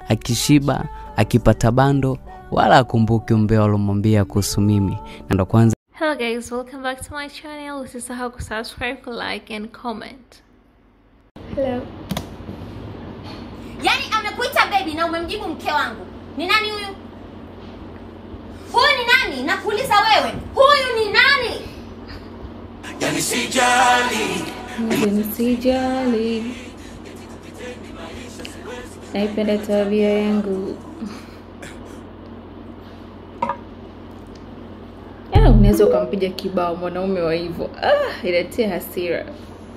akishiba, akipata bando, wala akumbuki umbea walomwambia kuhusu mimi, na ndo kwanza Hello guys, welcome back to my channel. Usisahau kusubscribe, like and comment. Hello. Yaani amekuita baby na umemjibu mke wangu. Ni nani huyu? Huyu ni nani? Nakuuliza wewe. Huyu ni nani? Yani sijali Msijali. Naipenda tabia yangu. Ah, unaweza ukampiga kibao mwanaume wa hivyo. Ah, inatia hasira.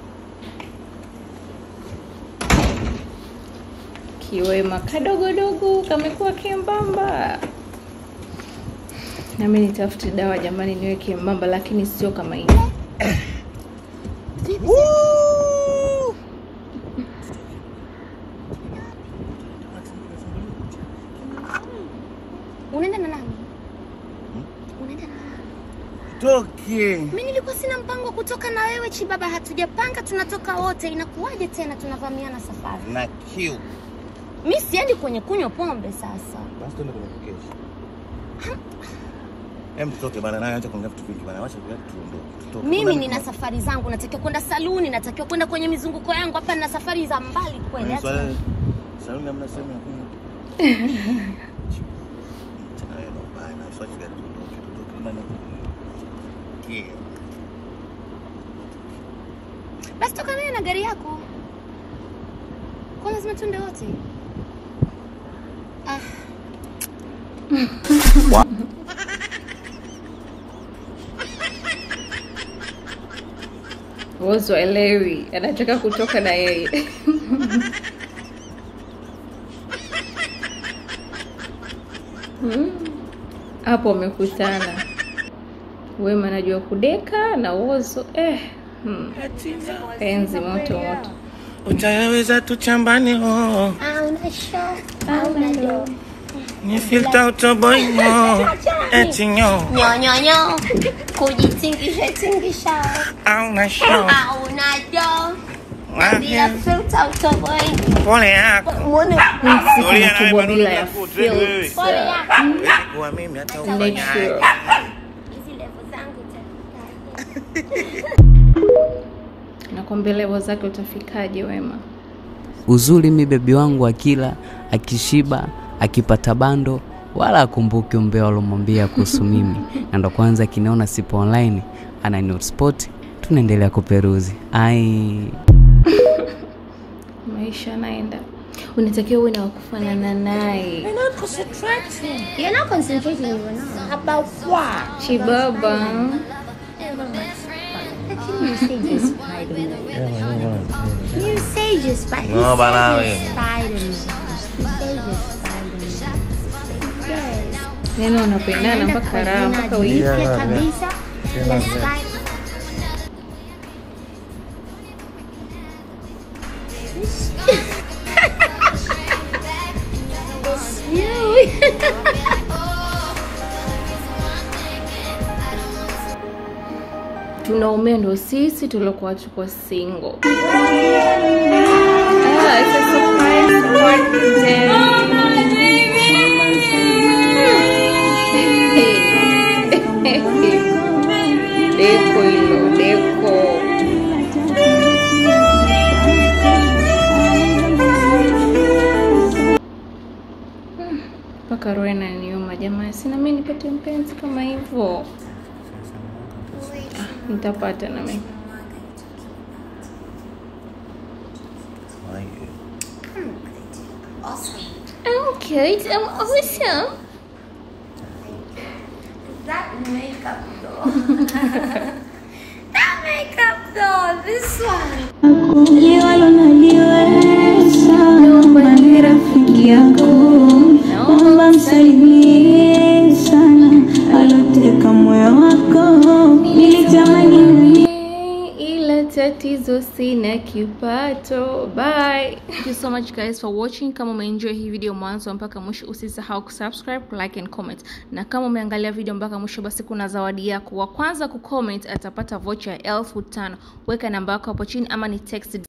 Kiwema kadogodogo kamekuwa kembamba. Nami nitafute dawa jamani, niwe kembamba, lakini sio kama hivi. Unaenda na nani? Unaenda na nani? toke Mimi nilikuwa sina mpango wa kutoka na wewe Chibaba, hatujapanga tunatoka wote. Inakuwaje tena tunavamiana safari? na kiu Mimi siendi kwenye kunywa pombe sasa. basi tuende kwenye kukesha em tutoke bana naye acha kuongea vitu vingi bana wacha viatu tuondoke tutoke Mimi Kuna- nina safari zangu, natakiwa kwenda saluni, natakiwa kwenda kwenye mizunguko yangu. Hapa nina safari za mbali kweli. Kuna hata- swala saluni hamna sehemu ya kunywa tena wewe ndo mbaya na swali gani tuondoke tutoke bana yeah Basi toka naye na gari yako. Kwa lazima tuende wote. Ah, Wozo elewi, anataka kutoka na yeye. Hmm. Hapo wamekutana. Wema anajua kudeka na Wozo eh. Hmm. Penzi moto moto. utayaweza tu chambani oh hauna show, hauna do. ni filter utoboy mo eti nyo Nyonyonyo, kujitingisha tingisha. au na show Hauna do. Bila filter utoboi. pole yako Muone Siku Tulia nawe kubwa bado bila ya hujafut, wewe, wewe. filter. pole yako. kuwa mimi hata Make ufanya sure. Hizi level zangu tafika. Nakwambia level zake utafikaje Wema? uzuri mi bebi wangu akila, akishiba, akipata bando, wala akumbuki umbea walomwambia kuhusu mimi, na ndo kwanza akiniona sipo online ana hotspot, tunaendelea kuperuzi. Ai, Maisha yanaenda. Unatakiwa uwe na wakufanana naye. You're not concentrating, you're not. About what? Chibaba. Actually, you say just Spider-Man. You say just Spider-Man. No, bana we. Spider-Man. You say just Spider-Man. Yes. Yaani wanapendana mpaka raha mpaka Jina wiki. jipya kabisa la Spider- Tunaumia ndo sisi tuliokuwa tuko single. Ah, it's a surprise party day. Deko hilo, deko. Hmm, Mpaka roho inaniuma jamani, sina mimi nipate mpenzi kama hivyo. Ah, Nitapata na mimi. I'm cute. I'm awesome. That makeup though. that makeup though. This one. liwalo naliweza mwambie rafiki yako naomba msalimie sana aloteka moyo wako nilitamani ila tatizo sina kipato bye thank you so much guys for watching kama umeenjoy hii video mwanzo mpaka mwisho usisahau kusubscribe like and comment na kama umeangalia video mpaka mwisho basi kuna zawadi yako wa kwanza kucomment atapata vocha ya elfu tano weka namba yako hapo chini ama ni text